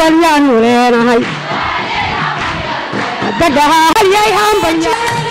hambalyaanu leenahay dadhaha halyay hambanya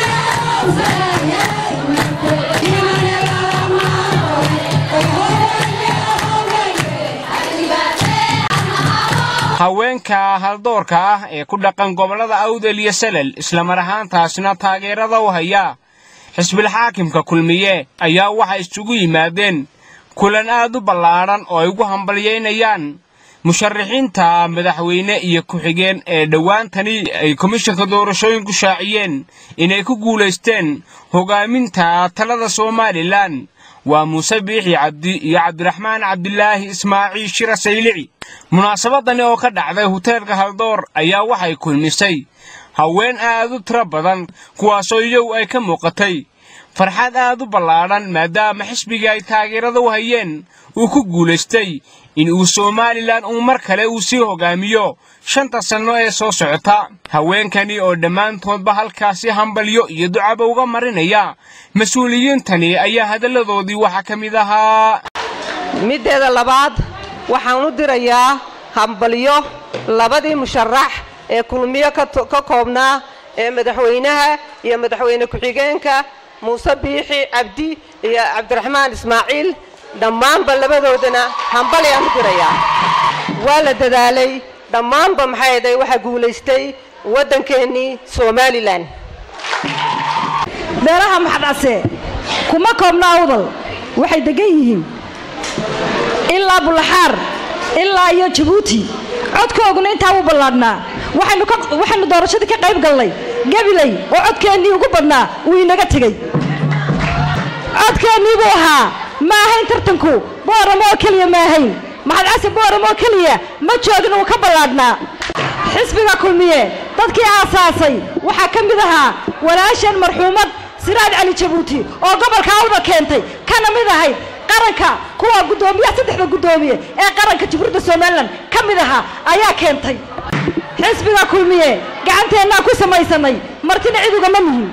haweenka haldoorka ah ee ku dhaqan gobollada awdal iyo salel islamar ahaantaasna taageerada u haya xisbil xaakimka kulmiye ayaa waxay isugu yimaadeen kulan aad u ballaadhan oo ay ugu hambalyaynayaan musharaxiinta madaxweyne iyo ku-xigeen ee dhowaantani ay komishanka doorashooyinku shaaciyeen inay ku guulaysteen hogaaminta talada somalilan waa muuse biixi cabdi iyo cabdiraxmaan cabdilaahi ismaaciil shira saylici munaasabadani oo ka dhacday huteelka haldoor ayaa waxay kulmisay haween aad u tiro badan kuwaasoo iyagu ay ka muuqatay farxad aad u ballaadhan maadaama xisbigii ay taageerada u hayeen uu ku guulaystay in uu somalilan uu mar kale uu sii hogaamiyo shanta sanno ee soo socota haweenkani oo dhammaantoodba halkaasi hambalyo iyo ducaba uga marinaya mas-uuliyiintani ayaa hadalladoodii waxaa ka mid ahaa middeeda labaad waxaan u dirayaa hambalyo labadii musharax ee kulmiyo ka koobnaa ee madaxweynaha iyo madaxweyne ku-xigeenka muuse biixi cabdi iyo cabdiraxmaan ismaaciil dhammaanba labadoodana hambalyaan u dirayaa waa la dadaalay dhammaanba maxay aday waxaa guulaystay waddankeennii somalilan beelaha maxadcase kuma koobna awdal waxay degan yihiin ilaa bulaxaar ilaa iyo jabuuti codkooguna intaa wuu ballaadhnaa waxaynu doorashadii ka qayb galnay gabiley oo codkeennii ugu badnaa wuu inaga tegey codkeennii buu ahaa ma ahayn tartanku booramo oo keliya ma ahayn maxadcase booramo oo keliya ma joogin uu ka ballaadhnaa xisbiga kulmiye dadkii aasaasay waxaa ka mid ahaa walaashan marxuumad siraad cali jabuuti oo gobolka awda keentay kana mid ahayd qaranka kuwa guddoomiyaha saddexda guddoomiye ee qaranka jamhuuriyadda somalilan ka mid ahaa ayaa keentay xisbiga kulmiye gacanteennaa ku samaysanay martina cid ugama nihin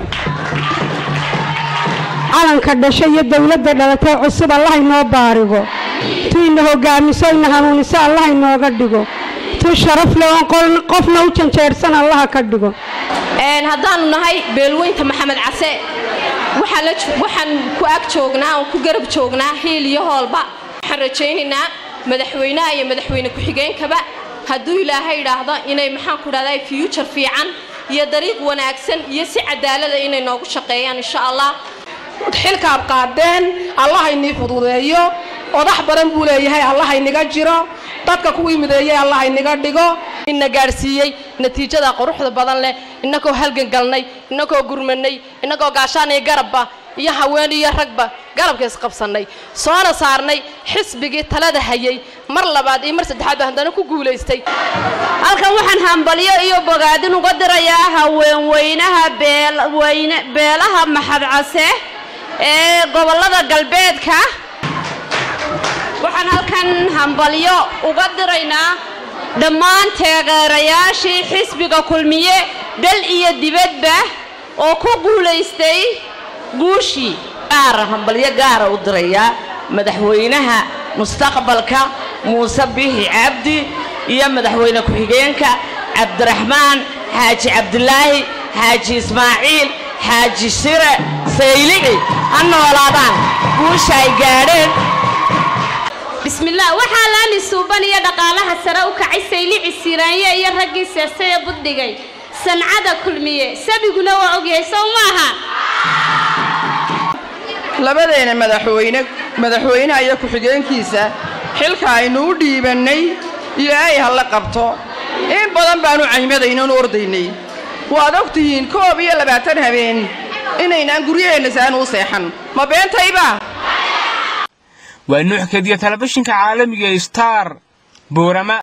calanka dhashay iyo dawladda dhalatay cusub allaha inoo baarigo tu ina hogaamiso ina hanuuniso allaha inooga dhigo tu sharaf leh oon qofna u janjeersan allaha ka dhigo haddaannu nahay beelweynta maxamed case waxaan ku ag joognaa oon ku garab joognaa hiil iyo hoolba waxaan rajaynaynaa madaxweynaha iyo madaxweyne ku-xigeenkaba hadduu ilaahay idhaahdo inay maxaan ku dhahdaa fyuujar fiican iyo dariiq wanaagsan iyo si cadaalada inay noogu shaqeeyaan insha allah xilkaad qaadeen allahaynii fududeeyo odax badan buu leeyahay allahayniga jiro dadka kuwii mideeyey allahayniga dhigo ina gaadhsiiyey natiijada quruxda badan leh innagoo halgan galnay innagoo gurmanay innagoo gaashaanay garabba iyo haween iyo ragba garabka isqabsannay soona saarnay xisbigii talada hayay mar labaad iyo mar saddexaad baa haddana ku guulaystay halkan waxaan hambalyo iyo bogaadin uga dirayaa haweenweynaha beelaha maxadcase ee gobollada galbeedka waxaan halkan hambalyo uga diraynaa dhammaan taageerayaashii xisbiga kulmiye dal iyo dibadba oo ku guulaystay guushii gaara hambalyo gaara u dirayaa madaxweynaha mustaqbalka muuse biixi cabdi iyo madaxweyne ku-xigeenka cabdiraxmaan xaaji cabdilaahi xaaji ismaaciil xaaji shire saylici ha noolaadaan guusha ay gaadheen bismillaah waxaa laani suuban iyo dhaqaalaha sare u kacay saylici siiraanye iyo raggii seestay ee buddhigay sancada kulmiye sabiguna waa ogyahay sow maaha labadeena madaxweyne madaxweynaha iyo ku-xigeenkiisa xilka aynu u dhiibannay iyo ay halla qabto in badan baanu caymadaynoon ordaynay waad og tihiin koob iyo labaatan habeen inaynaan guryaheenna saanu u seexan ma beentayba waa nuuxkadiya telefishinka caalamiga star boorama